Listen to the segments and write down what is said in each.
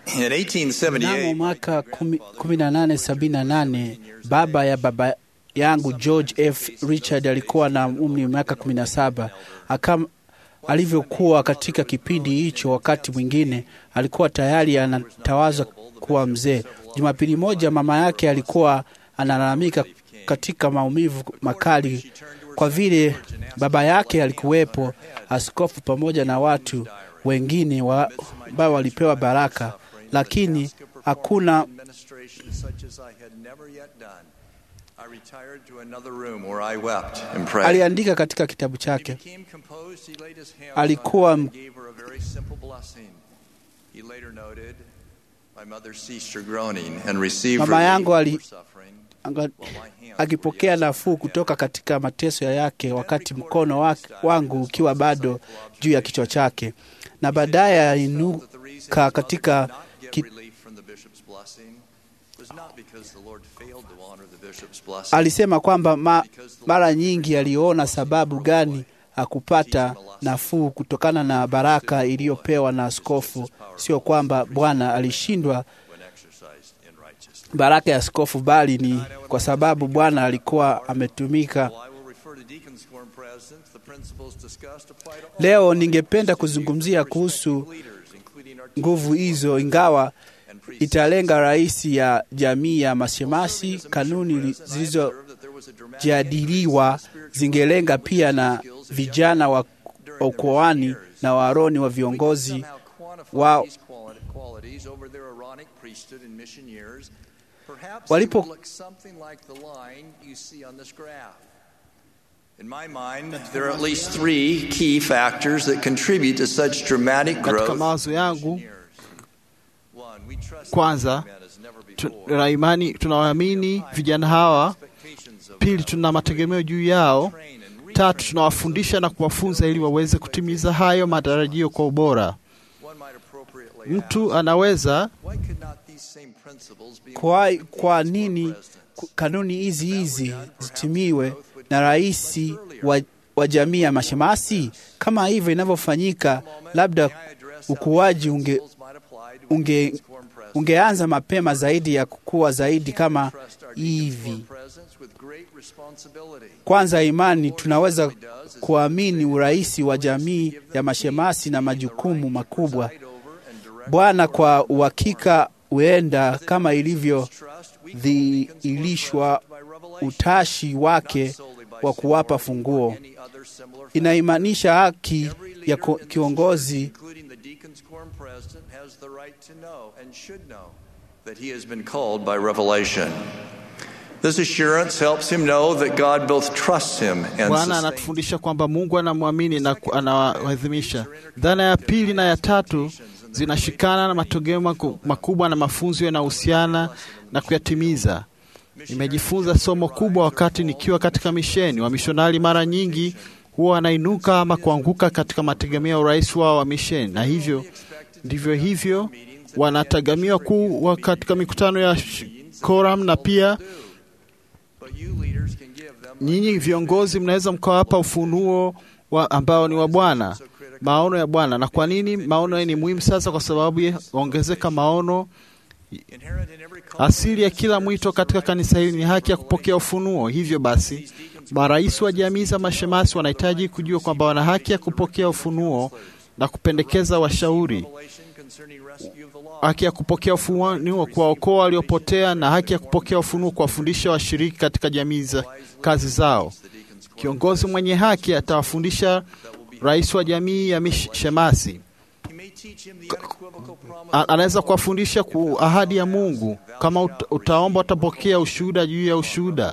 In Mnamo 1878, mwaka 1878 baba ya baba yangu George F. Richard alikuwa na umri wa miaka 17. Akam, alivyokuwa katika kipindi hicho, wakati mwingine alikuwa tayari anatawazwa kuwa mzee. Jumapili moja mama yake alikuwa analalamika katika maumivu makali kwa vile baba yake alikuwepo, askofu pamoja na watu wengine wa- ambao walipewa baraka, lakini hakuna administration such as I had never yet done. I retired to another room where I wept and prayed. aliandika katika kitabu He chake. became composed, he laid his hands Alikuwa on her m- and gave her a very simple blessing. He later noted, My mother ceased her groaning and received Mama relief yangu ali- for suffering, Anga- while my hands were akipokea yet nafuu kutoka katika mateso yake, wakati mkono wake, wangu ukiwa bado juu ya kichwa chake, na baadaye aliinuka that the reason his mother katika did not get ki, relief from the bishop's blessing was not because the Lord failed to honor the bishop's blessing. alisema kwamba ma, mara nyingi aliona sababu gani hakupata nafuu kutokana na baraka iliyopewa na askofu, sio kwamba Bwana alishindwa when exercised in righteousness. baraka ya askofu, bali ni kwa sababu Bwana alikuwa ametumika. While I will refer to deacons quorum presidents, the principles discussed apply to all Leo ningependa kuzungumzia kuhusu leaders, including our nguvu hizo, ingawa and priests. italenga rais ya jamii ya mashemasi. Kanuni zilizojadiliwa zingelenga pia na vijana wa ukoani na waroni wa viongozi wa Walipo- Walipo In my mind, there are at least three key factors that contribute to such dramatic Katika growth. mawazo yangu, One, we trust Kwanza, men as never tu- before. tuna imani, tunawaamini vijana hawa. Expectations of Pili, them. tuna mategemeo juu yao. Train and retrain Tatu, tunawafundisha na kuwafunza ili waweze kutimiza hayo matarajio kwa ubora. One might appropriately Mtu ask, anaweza why could not these same principles be kwa, applied to kwa deacons or nini presidents? ku- kanuni hizi hizi zitimiwe na rais wa, wa jamii ya mashemasi? Kama hivyo inavyofanyika, labda May I address how ukuaji these unge, principles might apply to unge, deacons quorum presidents? ungeanza mapema zaidi ya kukua zaidi kama Trust our deacons hivi. quorum presidents with great responsibility. Kwanza, imani tunaweza kuamini urais wa jamii ya mashemasi na majukumu makubwa. Preside over and direct Bwana kwa uhakika huenda kama ilivyo trust. We dhiilishwa utashi wake wa kuwapa funguo. any other similar Inaimaanisha haki Every ya leader ko- in this church, kiongozi including the deacons quorum president, has the right to know and should know that he has been called by revelation. This assurance helps him know that God both trusts him and Bwana sustains anatufundisha kwamba Mungu anamwamini na ku- anawaadhimisha. Dhana ya pili na ya tatu zinashikana na matokeo maku- makubwa na mafunzo yanayohusiana na kuyatimiza. Nimejifunza somo kubwa wakati nikiwa katika misheni. Wamishonari mara nyingi huwa wanainuka ama kuanguka katika mategemeo ya urais wao wa misheni, na hivyo ndivyo hivyo wanategemewa kuwa katika mikutano ya sh- koram na pia But you leaders can give them nyinyi viongozi mnaweza mkawapa ufunuo wa ambao ni wa Bwana, maono ya Bwana. Na kwa nini maono ni muhimu sasa? Kwa sababu ya ongezeka maono. inherent in every call. Asili ya kila mwito katika kanisa hili ni haki ya kupokea ufunuo. Hivyo basi, marais wa jamii za mashemasi wanahitaji kujua kwamba wana haki ya kupokea ufunuo na kupendekeza washauri, Revelation concerning rescue of the law. haki ya kupokea ufunuo kuwaokoa waliopotea, na haki ya kupokea ufunuo kuwafundisha washiriki katika jamii za kazi zao. The deacons quorum Kiongozi mwenye haki atawafundisha rais wa jamii ya mish- shemasi. He may teach him the unequivocal promise A- Anaweza kuwafundisha ku ahadi ya Mungu. Kama ut- utaomba, utapokea ushuhuda juu ya ushuhuda.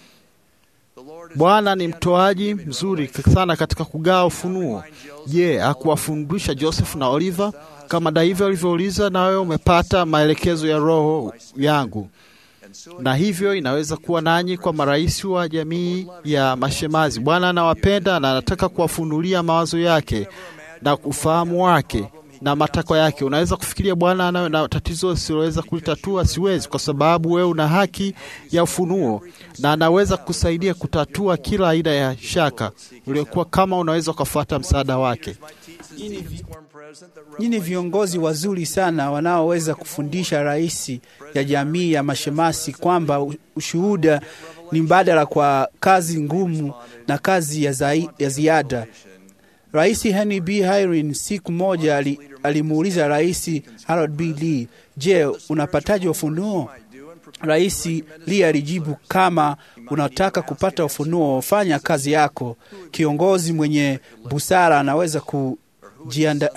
The Lord is Bwana ni mtoaji mzuri sana katika kugawa ufunuo. Je, hakuwafundisha Joseph na Oliver? Kama David alivyouliza, nawe umepata maelekezo ya roho yangu. Na hivyo inaweza kuwa nanyi kwa marais wa jamii ya mashemazi. Bwana anawapenda na anataka kuwafunulia mawazo yake na ufahamu wake na matakwa yake. Unaweza kufikiria Bwana anayo na tatizo usiloweza kulitatua? Siwezi, kwa sababu wewe una haki ya ufunuo na anaweza kusaidia kutatua kila aina ya shaka uliokuwa, kama unaweza ukafuata msaada wake. teach the deacons quorum Nyinyi viongozi wazuri sana wanaoweza kufundisha rais ya jamii ya mashemasi kwamba ushuhuda ni mbadala kwa kazi ngumu na kazi ya, zai, ya ziada. Rais Henry B. Hirin siku moja ali, alimuuliza Rais Harold B. Lee, je, unapataje ufunuo? Rais Lee alijibu, kama unataka kupata ufunuo, fanya kazi yako. Kiongozi mwenye busara anaweza kujianda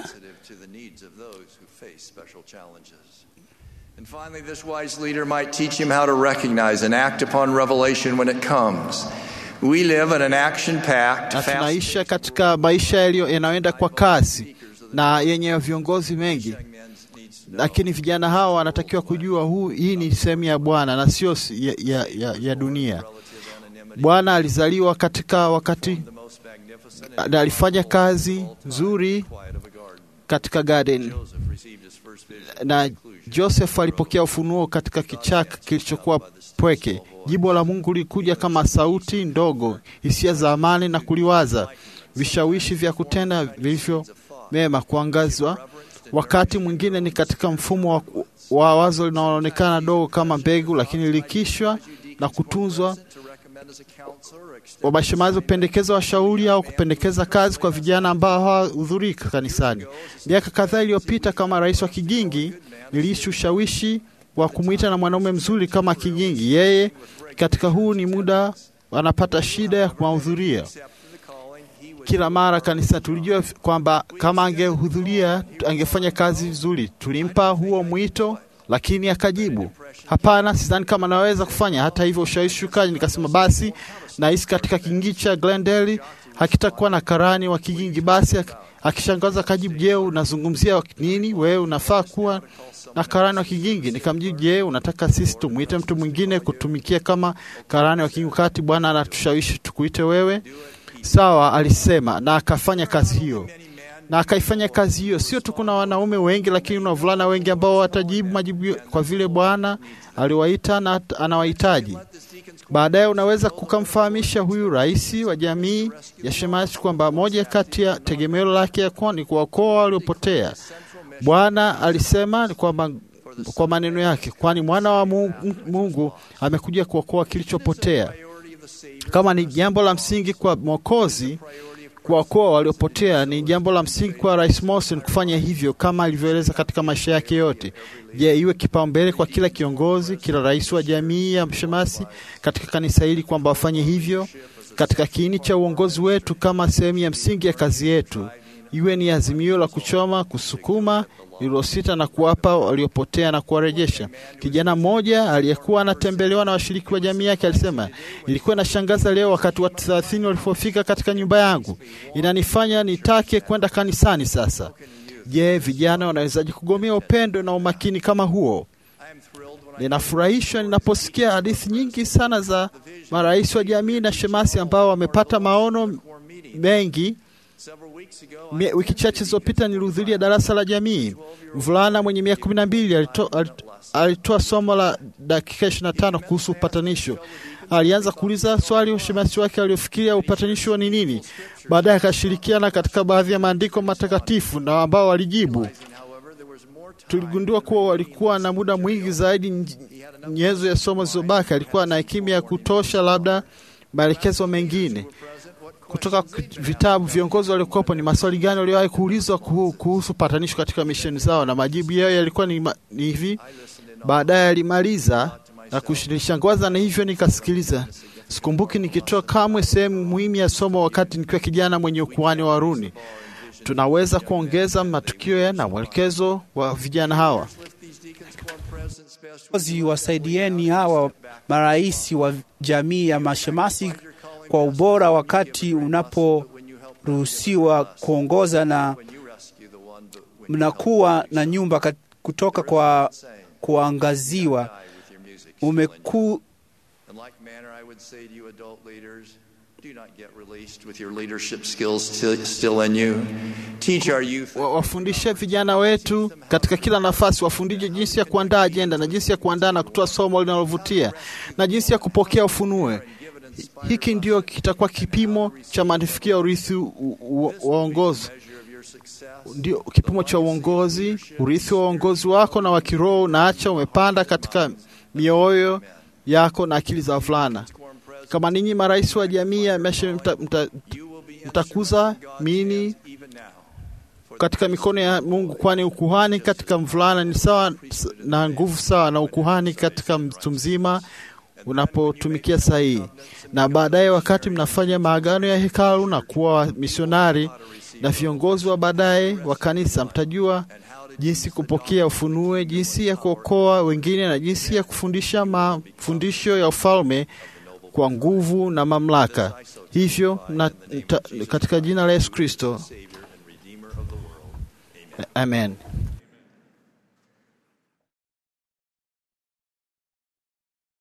And finally, this wise leader might teach him how to recognize and act upon revelation when it comes. We live in an action-packed, na fast tunaisha katika maisha yaliyo yanayoenda kwa kasi na yenye viongozi mengi, lakini vijana hawa wanatakiwa kujua huu, hii ni sehemu ya Bwana na sio si- ya, ya, ya, ya dunia. Bwana alizaliwa katika wakati na alifanya kazi nzuri katika garden na Joseph alipokea ufunuo katika kichaka kilichokuwa pweke. Jibu la Mungu lilikuja kama sauti ndogo, hisia za amani na kuliwaza, vishawishi vya kutenda vilivyo mema kuangazwa. Wakati mwingine ni katika mfumo wa, wa wazo linaloonekana dogo kama mbegu, lakini likishwa na kutunzwa wabashemazi hupendekeza washauri au kupendekeza kazi kwa vijana ambao hawahudhurii kanisani. Miaka kadhaa iliyopita, kama rais wa Kigingi, niliishi ushawishi wa kumwita na mwanaume mzuri kama Kigingi. Yeye katika huu ni muda anapata shida ya kuwahudhuria kila mara kanisa. Tulijua kwamba kama angehudhuria angefanya kazi vizuri. Tulimpa huo mwito, lakini akajibu hapana, sidhani kama naweza kufanya. Hata hivyo ushawishi ukaja, nikasema basi nahisi katika kigingi cha Glendale hakitakuwa na karani wa Kigingi. Basi ak- akishangaza akajibu, je, unazungumzia nini? Wewe unafaa kuwa na karani wa Kigingi. Nikamjibu, je, unataka sisi tumwite mtu mwingine kutumikia kama karani wa Kigingi wakati Bwana anatushawishi tukuite wewe? Sawa, alisema na akafanya kazi hiyo na akaifanya kazi hiyo. Sio tu kuna wanaume wengi, lakini kuna wavulana wengi ambao watajibu majibu kwa vile Bwana aliwaita na anawahitaji. Baadaye unaweza kukamfahamisha huyu rais wa jamii ya Shemasi kwamba moja kati ya tegemeo lake ya kuwa ni kuwaokoa waliopotea. Bwana alisema ni kwamba kwa maneno yake, kwani mwana wa Mungu, Mungu amekuja kuokoa kilichopotea. Kama ni jambo la msingi kwa Mwokozi kuwaokoa waliopotea, ni jambo la msingi kwa Rais Morrison kufanya hivyo kama alivyoeleza katika maisha yake yote. Je, iwe kipaumbele kwa kila kiongozi, kila rais wa jamii ya Mshemasi katika kanisa hili kwamba wafanye hivyo katika kiini cha uongozi wetu kama sehemu ya msingi ya kazi yetu, iwe ni azimio la kuchoma, kusukuma lililosita na kuwapa waliopotea na kuwarejesha. Kijana mmoja aliyekuwa anatembelewa na washiriki wa jamii yake alisema, ilikuwa inashangaza leo wakati watu thelathini walipofika katika nyumba yangu, inanifanya nitake kwenda kanisani sasa. Je, vijana wanawezaje kugomea upendo na umakini kama huo? Ninafurahishwa ninaposikia hadithi nyingi sana za marais wa jamii na shemasi ambao wamepata maono mengi. Mie- Wiki chache zilizopita nilihudhuria darasa la jamii. Mvulana mwenye miaka kumi na mbili alito- alit- alitoa somo la dakika ishirini na tano kuhusu upatanisho. Alianza kuuliza swali ushemasi wake aliofikiria upatanisho ni nini. Baadaye akashirikiana katika baadhi ya maandiko matakatifu na ambao walijibu. Tuligundua kuwa walikuwa na muda mwingi zaidi nj- nyenzo ya somo zilizobaki. Alikuwa na hekima ya kutosha, labda maelekezo mengine kutoka k- vitabu. Viongozi waliokopo ni maswali gani waliowahi kuulizwa kuhu- kuhusu patanisho katika misheni zao, na majibu yao yalikuwa ni, ma- ni hivi. Baadaye alimaliza na kunishangaza, na hivyo nikasikiliza. Sikumbuki nikitoa kamwe sehemu muhimu ya somo wakati nikiwa kijana mwenye ukuani wa Haruni. Tunaweza kuongeza matukio ya na mwelekezo wa vijana hawa. Viongozi wasaidieni hawa marais wa jamii ya mashemasi kwa ubora wakati unaporuhusiwa kuongoza na mnakuwa na nyumba kat- kutoka kwa kuangaziwa. Umeku, In like manner, I would say to you, adult leaders, do not get released with your leadership skills still, still in you. Teach our youth. Wa- wafundishe vijana wetu katika kila nafasi, wafundishe jinsi ya kuandaa ajenda na jinsi ya kuandaa na kutoa somo linalovutia na jinsi ya kupokea ufunue. Hiki ndio kitakuwa kipimo cha mafanikio ya urithi u- u- waongozi. your success. ndio kipimo cha uongozi, urithi wa uongozi wako na wa kiroho unaacha umepanda katika mioyo yako na akili za wavulana. Quorum President, Kama ninyi marais wa jamii ya mesha mta, mta, you will be mtakuza instruments in God's mini hands even now. For katika mikono ya Mungu, kwani ukuhani katika mvulana ni sawa na nguvu sawa na ukuhani katika mtu mzima unapotumikia sahihi. Na baadaye, wakati mnafanya maagano ya hekalu na kuwa misionari na viongozi wa baadaye wa kanisa, mtajua jinsi kupokea ufunue, jinsi ya kuokoa wengine na jinsi ya kufundisha mafundisho ya ufalme kwa nguvu na mamlaka. Hivyo na, ta, katika jina la Yesu Kristo, Savior and Redeemer of the world. amen.